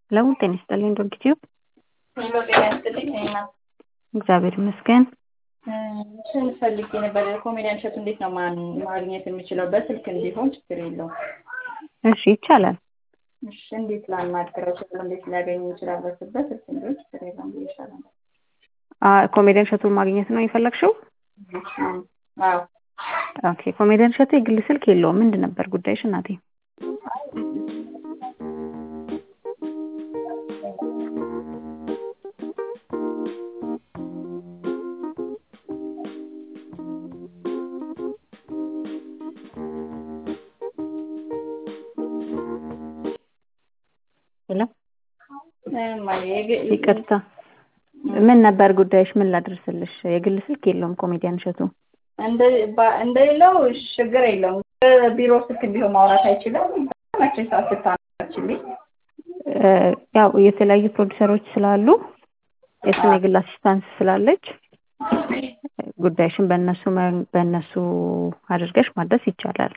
ለው ጤና ይስጥልኝ ዶክትዩ ሄሎ ጤና ይስጥልኝ እና እግዚአብሔር ይመስገን። ስም ፈልጌ ነበር። ኮሜዲያን እሸቱ እንዴት ነው ማን ማግኘት የምችለው? በስልክ እንዲሆን ችግር የለውም። እሺ ይቻላል። እሺ እንዴት ላናግረው እችላለሁ? እንዴት ሊያገኝ ይችላል? በስበት ስልክ እንዲሆን ችግር የለውም ብዬሻለሁ። አ- ኮሜዲያን እሸቱን ማግኘት ነው የፈለግሽው? አዎ ኦኬ ኮሜዲያን እሸቱ የግል ስልክ የለውም። ምንድን ነበር ጉዳይሽ እናቴ? ሄሎ ይቅርታ፣ ምን ነበር ጉዳይሽ? ምን ላድርስልሽ? የግል ስልክ የለውም ኮሜዲያን እሸቱ። እንደሌለው ችግር የለውም። ቢሮ ስልክ እንዲሆን ማውራት አይችልም። መቼ ሰዓት ስታናችልኝ እ፣ ያው የተለያዩ ፕሮዲሰሮች ስላሉ የእሱን የግል አሲስታንስ ስላለች ጉዳይሽን በእነሱ መ- በእነሱ አድርገሽ ማድረስ ይቻላል።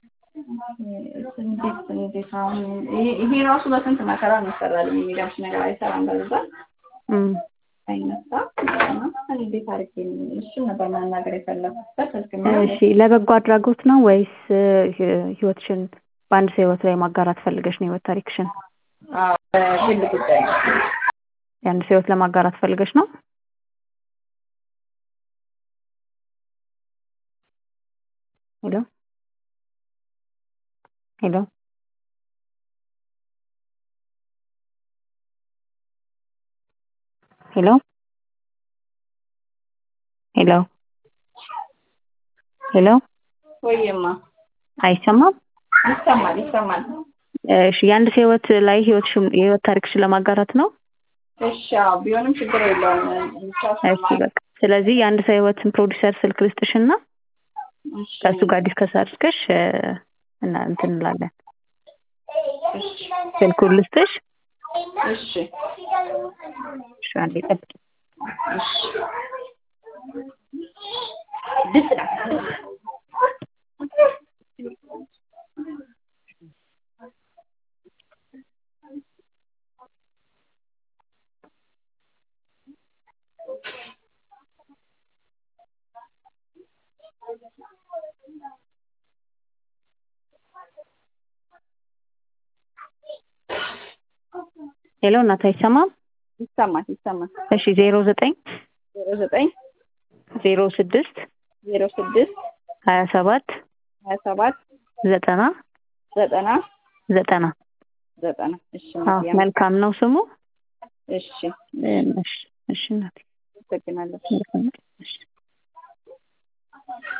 እንዴት እንዴት አሁን ይሄ- ይሄ ራሱ በስንት መከራ ነው ይሰራል። የሚገርምሽ ነገር አይሰራም በዛ እም፣ አይነሳ እና እንዴት አድርጌ እሱን ነበር ማናገር የፈለኩት በስልክ እሺ ለበጎ አድራጎት ነው ወይስ እ፣ ህይወትሽን በአንድ ሰው ህይወት ላይ ማጋራት ፈልገሽ ነው ህይወት ታሪክሽን ግል ጉዳይ ነው። የአንድ ሰው ህይወት ለማጋራት ፈልገሽ ነው? ሄሎ ሄሎ ሄሎ ሄሎ ሄሎ ወይማ አይሰማም? ይሰማል ይሰማል። እሺ የአንድ ሰው ህይወት ላይ ህይወትሽን የህይወት ታሪክሽን ለማጋራት ነው? እሺ አዎ፣ ቢሆንም ችግር የለውም። ብቻ እሺ በቃ ስለዚህ የአንድ ሰው ህይወትን ፕሮዲሰር ስልክ ልስጥሽና እሺ ከእሱ ጋር ዲስከስ አድርገሽ እ፣ እና እንትን እንላለን። ስልኩን ልስጥሽ? እሺ እሺ አንዴ ጠብቂ። እሺ ድስት ናት። ሄሎ እናት አይሰማም? ይሰማል ይሰማል። እሺ ዜሮ ዘጠኝ ዜሮ ዘጠኝ ዜሮ ስድስት ዜሮ ስድስት ሀያ ሰባት ሀያ ሰባት ዘጠና ዘጠና ዘጠና ዘጠና እሺ አዎ መልካም ነው ስሙ። እሺ እ፣ እሺ እሺ እናቴ አመሰግናለሁ። መልካም ነው።